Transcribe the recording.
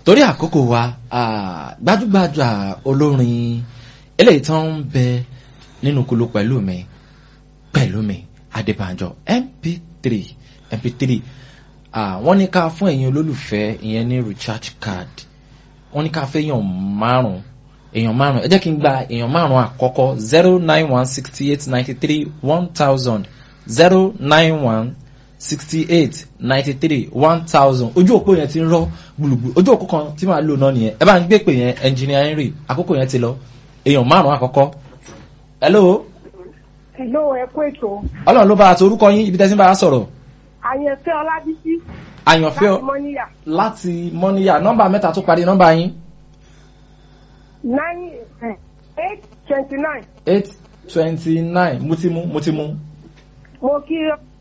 torí àkókò wa ah, gbajúgbajà olórin eléyìí tó ń bẹ nínú kulu pẹ̀lú mi pẹ̀lú mi Adébánjọ mp3 mp3 ah, wọ́n ní ká fún ẹ̀yin olólùfẹ́ ìyẹn ní recharge card wọ́n ní ká fẹ́ èèyàn márùn èèyàn márùn ẹ jẹ́ kí n gba èèyàn márùn àkọ́kọ́ zero nine one sixty eight ninety three one thousand zero nine one sixty eight ninety three one thousand ojú òpó yẹn ti ń rọ gbùlùgbù ojú òpó kan tí màá lò náà nìyẹn ẹ bá ń gbé pè yẹn engineer Henry àkókò yẹn ti lọ èèyàn márùn àkọ́kọ́ hello Hello, ẹ kú ètò. ọlọ́run ló bá a tó orúkọ yín ibi tẹ́sí bá a sọ̀rọ̀ Àyẹ̀fẹ́ Ọlábísí àyànfẹ́ láti Mọ́níyà. láti mọ́níyà nọ́mbà mẹ́ta tó parí nọ́mbà yín Nine eight twenty nine. eight twenty nine mo ti mú mo ti mú Mo kí